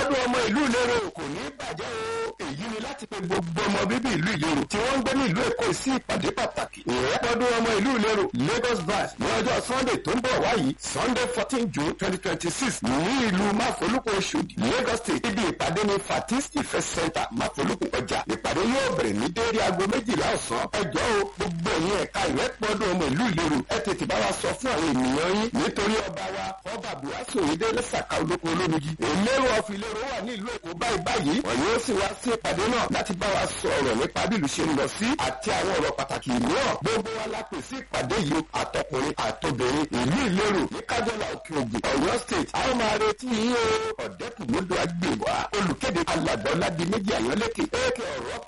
ìrẹ́pọ̀dún ọmọ ìlú ìlérò kò ní bàjẹ́ o èyí ni láti pe gbogbo ọmọ bíbí ìlú ìlérò tí wọ́n ń gbé ní ìlú èkó sí ìpàdé pàtàkì ìrẹ́pọ̀dún ọmọ ìlú ìlérò lagos branch ní ọjọ́ sunday tó ń bọ̀ wáyìí sunday fourteen june twenty twenty six ní ìlú máfolúkọ oṣòdì lagos state ibi ìpàdé ní fatis ìfẹ́ center máfolúkọ ọjà ìpàdé yóò bẹ̀rẹ̀ ní déédéé aago méjìlá ọ̀sán ẹjọ́ o gbogbo ẹ̀yin ẹ̀ka ìrẹ́pọ̀dún ọmọ ìlú ìlérò ẹ tètè bá wa sọ fún àwọn ènìyàn yín nítorí ọba wa ọba buhari òyìnbó lẹ́sàkà olóko olómigi ìlérò ọ̀fìn ìlérò wà ní ìlú èkó báyìí báyìí wọ́n yóò sì wá sí ìpàdé náà láti bá wa sọ̀rọ̀ nípa bí ìlú ṣe ń lọ sí àti àwọn ọ̀rọ̀ pàtàkì mìíràn gbogbo wa la pè sí ìpàdé yìí àtọkùnrin àtobìnrin ìlú ìlérò ní kájọlá òkè ògùn ọ̀yọ́ state a ó máa retí yín o ọ̀dẹ́kùnmọ́dọ̀ agbèwà olùkéde alàgbà ọ̀làdì méjì àyànlẹ́kẹ̀ èkè ọ̀rọ̀